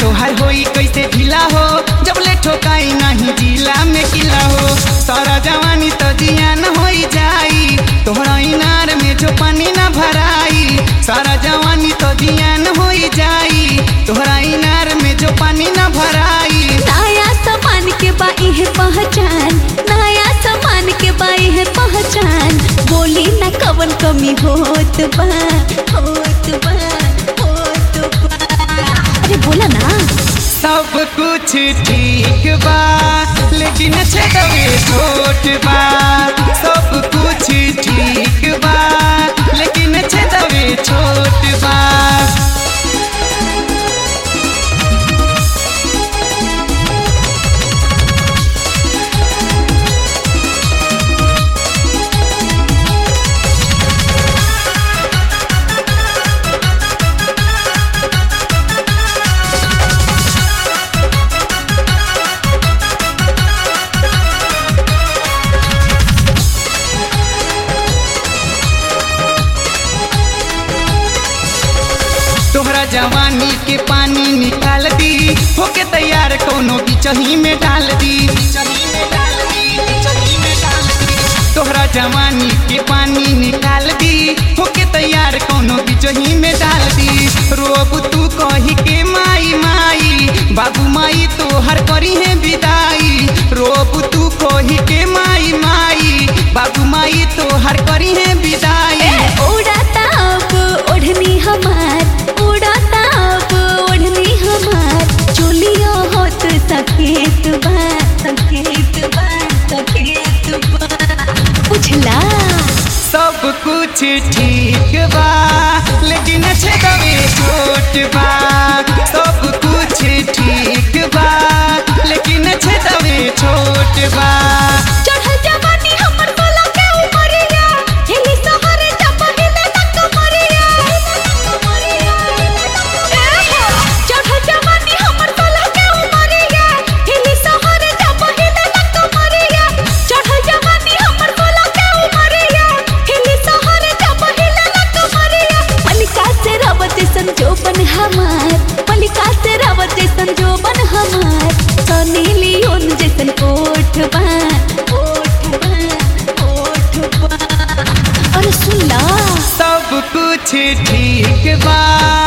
तोहर होई कैसे ढीला हो जब ले ठोकाई नहीं जिला में किला हो सारा जवानी तो जियान होई जाई तोहरा इनार में जो पानी ना भराई सारा जवानी तो जियान होई जाई तोहरा इनार में जो पानी ना भराई नया सामान के बाई है पहचान नया सामान के बाई है पहचान बोली ना कवन कमी होत बा होत बा होत बा अरे बोला ना सब कुछ ठीक बा लेकिन छेदवे छोट बा सब कुछ ठीक बा लेकिन छेदवे छोट बा तोहरा जवानी के पानी निकाल दी होके तैयार कोनो बिचही में डाल दी तोहरा जवानी के पानी निकाल दी होके तैयार कोनो बिचही में डाल दी रोब तू कही के माई माई बाबू माई तोहर करी है विदाई रोब तू कही के माई माई बाबू माई तोहर करी है विदाई उड़ाता अब ओढ़नी हमार उड़ाता अब ओढ़नी हमार चोलियो होत सकेत बा सकेत बा सकेत बा बुझला सब कुछ ठीक बा लेकिन छेदवे छोट बा सब कुछ ठीक बा लेकिन छेदवे छोट बा चढ़ल जवानी हमर बोला के उमरिया हिली सहरे जब हिले तक मरिया चढ़ल जवानी हमर बोला के उमरिया हिली सहरे जब हिले तक मरिया चढ़ल जवानी हमर बोला के उमरिया हिली सहरे जब हिले तक मरिया मलिका से रवत संजोबन हमार मलिका से रवत संजोबन हमार सनी लियोन जैसन कोठ बा कोठ बा कोठ बा अरे सुन ला सब कुछ ठीक बा